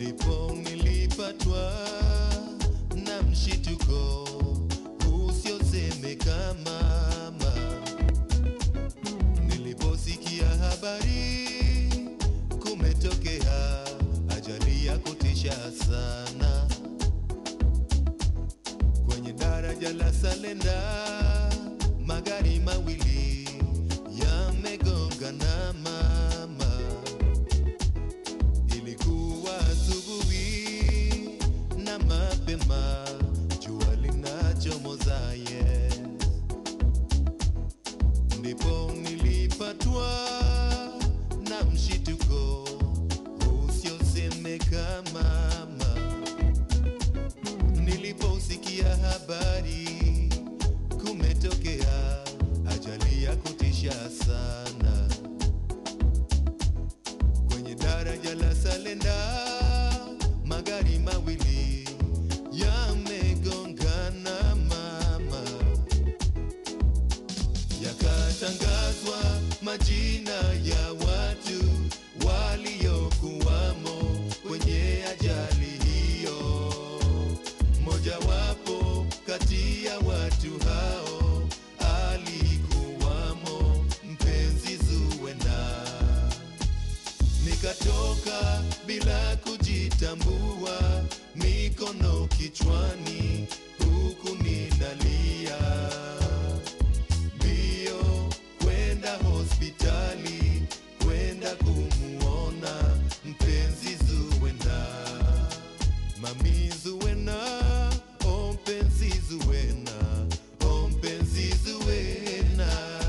ndipo nilipatwa na mshituko usiosemeka mama, niliposikia habari kumetokea ajali ya kutisha sana kwenye daraja la Salenda, magari mawili yamegongana mama. Ilikuwa asubuhi na mapema, jua linachomoza yes. Ndipo nilipatwa na mshituko usiosemeka mama niliposikia habari kumetokea ajali ya kutisha sana kwenye daraja la Salenda, magari mawili yamegongana mama, yakatangazwa majina ya watu waliokuwamo kwenye ajali hiyo. Mojawapo kati ya watu hao alikuwamo mpenzi Zuwena. Nikatoka bila kujitambua, mikono kichwani, huku ninalia mbio kwenda hospitali, kwenda kumuona mpenzi Zuwena. Mami Zuwena, oh mpenzi Zuwena, oh mpenzi Zuwena.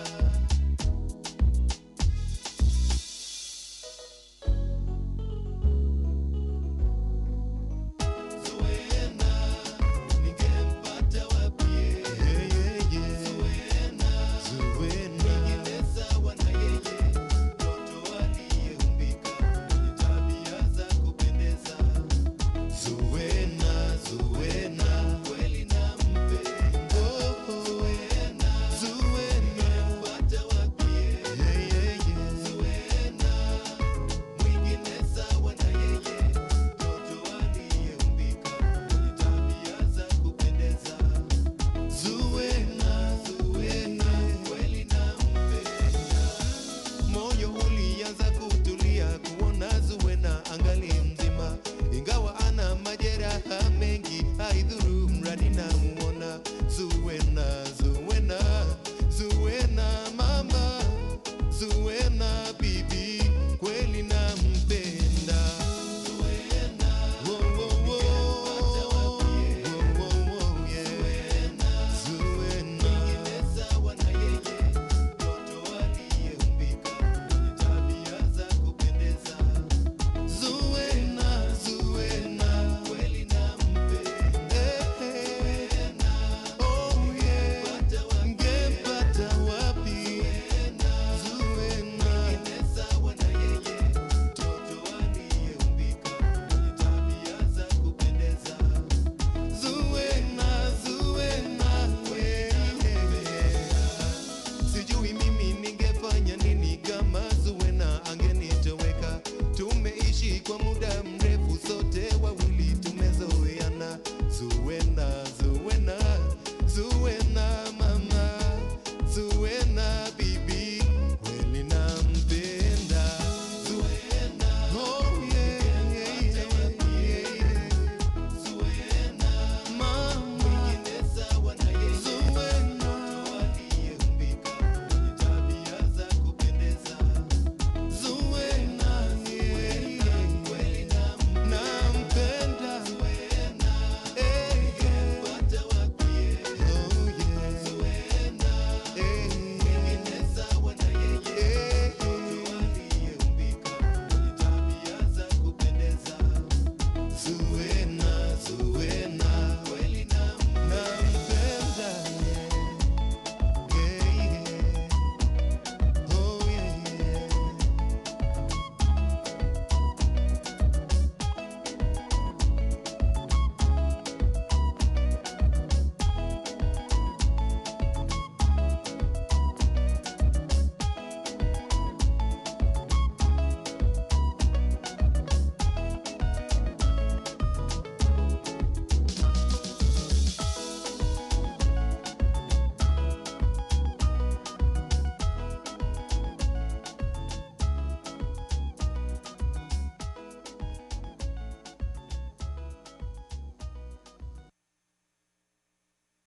Zuwena, ningempata wapi? Yeah, yeah, yeah. Zuwena, Zuwena. Mwingine sawa na yeye, mtoto aliyeumbika mwenye tabia za kupendeza. Zuwena, Zuwena, kweli nampenda. Zuwena, Zuwena, ningempata wapi? Yeah, yeah, yeah. Zuwena, mwingine sawa na yeye, mtoto aliyeumbika mwenye tabia za kupendeza. Zuwena, Zuwena, kweli nampenda. Moyo ulianza kutulia kuona Zuwena angali mzima, ingawa ana majeraha mengi, haidhuru mradi namuona. Zuwena, Zuwena, Zuwena mama, Zuwena bibi, kweli nampenda.